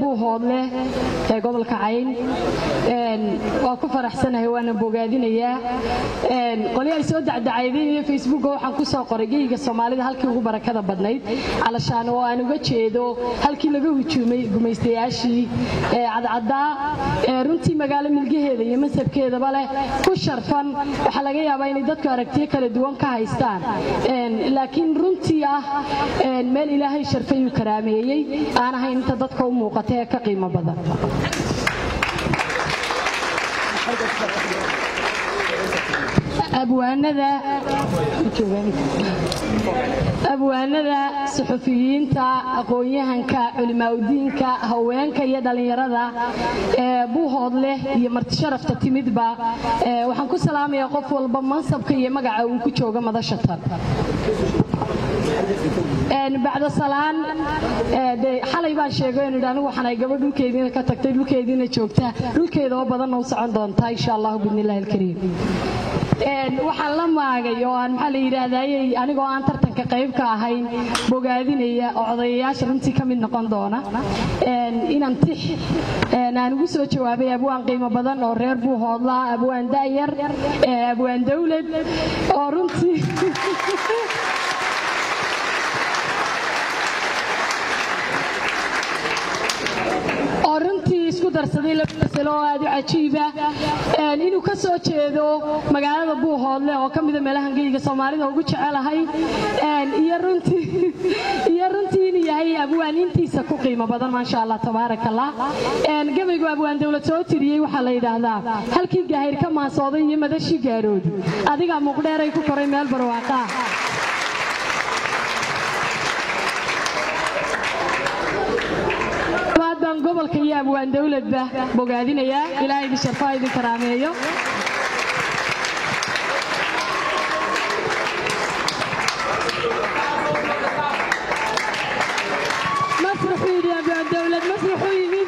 buuhoodle ee gobolka cayn waa ku faraxsanahay waana bogaadinayaa qolyo ay soo dacdacaydeen facebooka waxaan ku soo qoray geyga soomaalida halkii ugu barakada badnayd calashaan oo aan uga jeedo halkii laga hujuumay gumaystayaashii cadcaddaa ee runtii magaalo milgaheeda iyo masabkeedaba leh ku sharfan waxaa laga yaabaa inay dadku aragtiyo kala duwan ka haystaan laakiin runtii ah meel ilaahay sharfayuu karaameeyey aan ahayn inta dadka u muuqata ee ka qiimo badan abwaanada suxufiyiinta aqoon-yahanka culimaaudiinka haweenka iyo dhallinyarada ee buuhood leh iyo martisharafta timidba waxaan ku salaamayaa qof walba mansabka iyo magaca uu ku jooga madasha tan bacda salaan xalay baan sheegay inu anigu waxaan ay gabadh dhulkeediina ka tagtay dhulkeediina joogta dhulkeeda oo badanna u socon doontaa insha allahu biidnillahi alkariim waxaan la maagay oo aan maxaa la yidhaahdaayey anigoo aan tartanka qayb ka ahayn bogaadinaya oo odayayaasha runtii ka mid noqon doona inaan tix aan ugu soo jawaabay abwaan qiimo badan oo reer buuhoodla abwaan da'yar abwaan dawlad oo runtii oo runtii isku darsaday laba masalo oo aad u cajiiba inuu ka soo jeedo magaalada buuhoodle oo ka mida meelahan geyga soomaalida ugu jecelahay iyo runtii inuu yahay abwaan intiisa ku qiimo badan maasha allah tabaaraka allah gabaygu abwaan dawlad soo tiriyey waxaa la yidhaahdaa halkii gaahir ka maasooday iyo madashii gaaroodu adigaa muuqdheeray ku koray meel barwaaqaa baan gobolka iyo abwaan dawladba bogaadinayaa ilaahay idin sharfaa idin karaameeyo masraxuu yidhi abwaan dawlad masraxuu yimid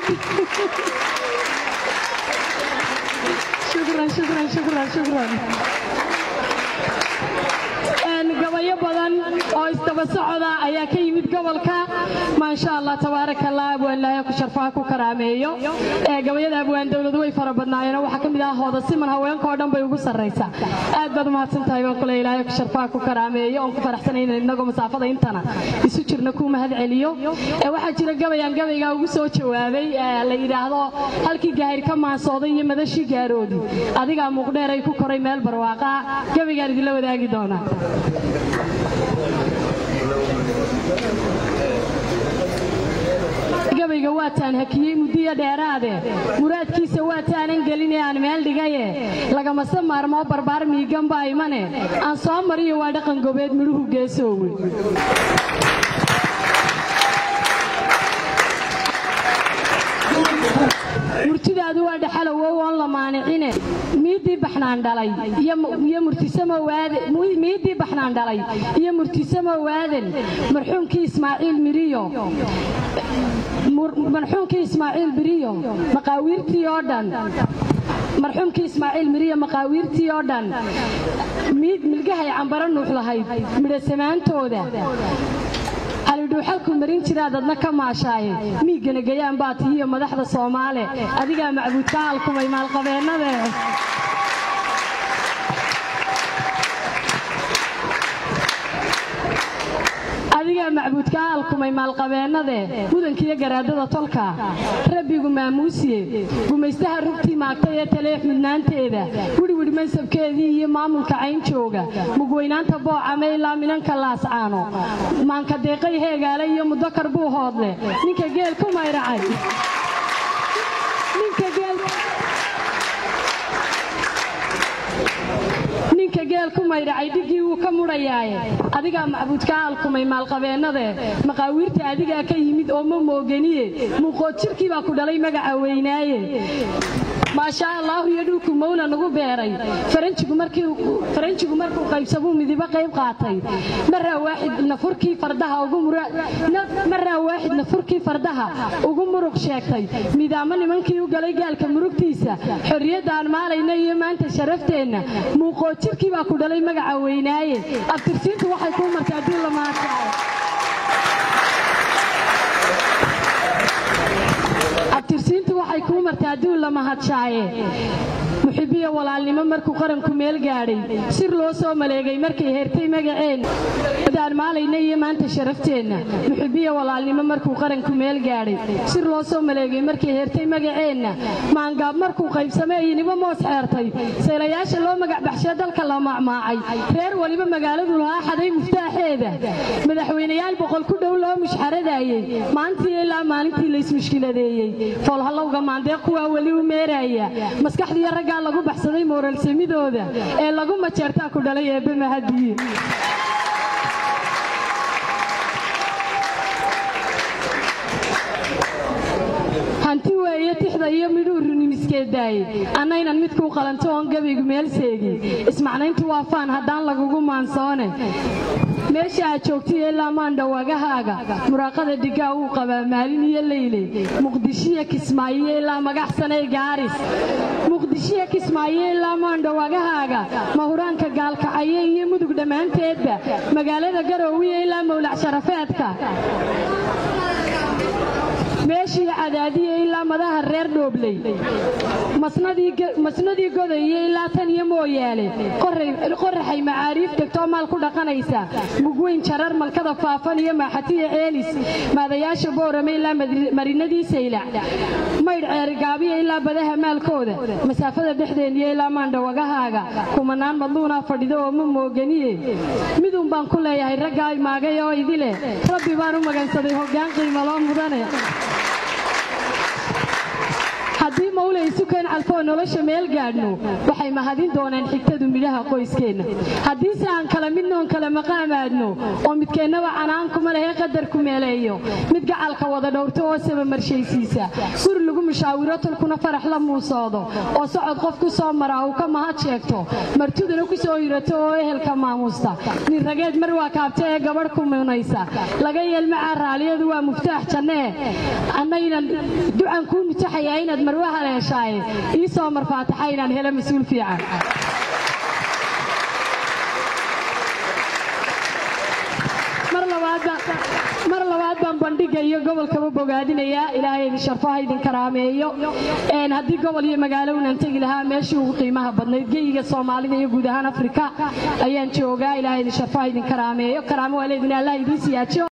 shukran shukran shukran shukran gabayo badan oo isdaba socda ayaa ka yimid gobolka maasha allah tabaaraka allah abwaan ilaahay ku sharfaha ku karaameeyo gabayada abwaan dawladu way fara badnaayeen waxaa ka mid ah hooda siman haweenka oo dhan bay ugu sarraysaa aad baad umahadsan tahay baan kule ilaahay ku sharfaha ku karaameeyo oon ku faraxsanayna innagoo masaafada intana isu jirna ku mahad celiyo waxaa jira gabayaan gabaygaa ugu soo jawaabay la yidhaahdo halkii gaahir ka maansooday iyo madashii gaaroodi adigaa muuqdheeray ku koray meel barwaaqa gabaygaan idinla wadaagi doonaa gabayga waataan hakiyey muddiyo dheeraade muraadkiisa waataanan gelinee aan meel dhigaye lagamase maarmoo barbaar miiganba imane aan soo mariyo waa dhaqan gobeed midhuhu geesoowe murtidaadu waa dhaxalowow oon la maanicine miiddii baxnaan dhalay iyo murtisammiiddii baxnaan dhalay iyo murtisamo waaden marxuumkii ismaaciil miriyo marxuumkii ismaaciil biriyo maqaawiirtii oo dhan marxuumkii ismaaciil miriyo maqaawiirtii oo dhan milgahay cambaro nuux lahayd midhasamaantooda alidhuuxalku marin jiraad adna ka maashaaye miiggana gayaan baa tihiyo madaxda soomaale adigaa macbuudka halkumay maalqabeennade adigaa macbuudka halkumay maalqabeennade mudankiiyo garaadada tolka rabbigu maamuusiye gumaystaha rugtii maagtay ee taleex midnaanteeda widhwidh mansabkeedii iyo maamulka cayn jooga mugweynaanta boocame ilaa minanka laascaano maanka deeqay heegaale iyo mudakar buu hoodle ninka geel ku mayracay ninka geel ku maydhacay dhiggii wuu ka mudhayaaye adigaa macbuudka alkumay maalqabeennade maqaawiirta adigaa ka yimid oo ma mooganiye muuqood jirkii baa ku dhalay magaca weynaaye maashaa allaahu iyo dhulku mawla nagu beeray faranjigu markuu qaybsamuu midibo qayb qaatay maraa waaxidna furkii fardaha ugu muruq sheegtay midaamo nimankii u galay gaalka murugtiisa xorriyaddaan maalayna iyo maanta sharafteenna muuqoo jirkii baa ku dhalay magaca weynaaye abtirsiintu waxay kuu martay haddii la maartaayo kuu marta adduun la mahadshaaye muxibiya walaalnimo markuu qaranku meel gaadhay sir loo soo maleegay markay heertay magaceen daan maalayna iyo maanta sharafteenna muxibiya walaalnimo markuu qaranku meel gaadhay sir loo soo maleegay markay heertay magaceenna maangaab markuu qaybsamay inibo moos xeertay seelayaasha loo magacbaxshee dalka la macmaacay reer waliba magaaladu lahaa xaday muftaaxeeda madaxweynayaal boqol ku dhow loo mushxaradaayey maantii ilaa maalintii laysmushkiladeeyey foolhallowga maandeeq kuwaa weli u meeraaya maskaxdiiyo raggaa lagu baxsaday mooralsamidooda ee lagu majeertaa ku dhalay eebbe mahadiye hanti weeye tixda iyo midhuu runimiskeedaaye annaynan midkuu qalanto oon gabaygu meel seegin ismacnayntu waa faan haddaan lagugu maansoone meesha aad joogtay ilaa maandhawagahaaga muraaqada dhigaa wuu qabaa maalin iyo leyle muqdishiya kismaayo ilaa magaxsanay gaaris muqdishiya kismaayo ilaa maandhawagahaaga mahuraanka gaalkacaye iyo mudug dhammaanteedba magaalada garoowiya ilaa mawlac sharafeedka meeshii cadaadiya ilaa madaha reer dhoobley masnadii godaye ilaa tan iyo mooyaale qoraxay macaariif degtoo maal ku dhaqanaysa mugweyn jarar malkada faafan iyo maaxatiya ceelis maadayaasha boorame ilaa marinadii saylac maydh ceerigaabiya ilaa badaha maalkooda masaafada dhexdeeniyo ilaa maandhawagahaaga kumanaan madluunaa fadhido oo ma mooganiye midun baan ku leeyahay raggaa maagay oo idile rabbi baan u magansaday hoggaan qiimaloo mudane haddii mawle isukeen calfoo nolosha meel gaadhno waxay mahadin doonaan xigtadu midhaha qoyskeenna haddiise aan kala midnoon kala maqaamaadno oo midkeennaba canaankuma lehe qadarku meeleeyo mid gacalka wada dhowrto oo saba marshaysiisa guri lagu mushaawiro tolkuna farax la muusoodo oo socod qof ku soo maraa uu ka mahad sheegto martiduna ku soo hirato oo ehelka maamuusta nin rageed mar waa kaabta ee gabadh ku munaysa laga yeelmacaa raaliyadu waa muftaax jannee annaynan ducan kuu mutaxayaa inaad marwa haleeshaaye ii soo marfaataxa inaan helo mas-uul fiican mar labaad baan bandhiga iyo gobolkaba bogaadinayaa ilaahay idin sharfaha idin karaameeyo haddii gobol iyo magaalo unaan tegi lahaa meeshii ugu qiimaha badnayd geyiga soomaalida iyo guud ahaan afrika ayaan joogaa ilaahay idin sharfaha idin karaameeyo karaamo waa leedin allah idiin siyaajiyo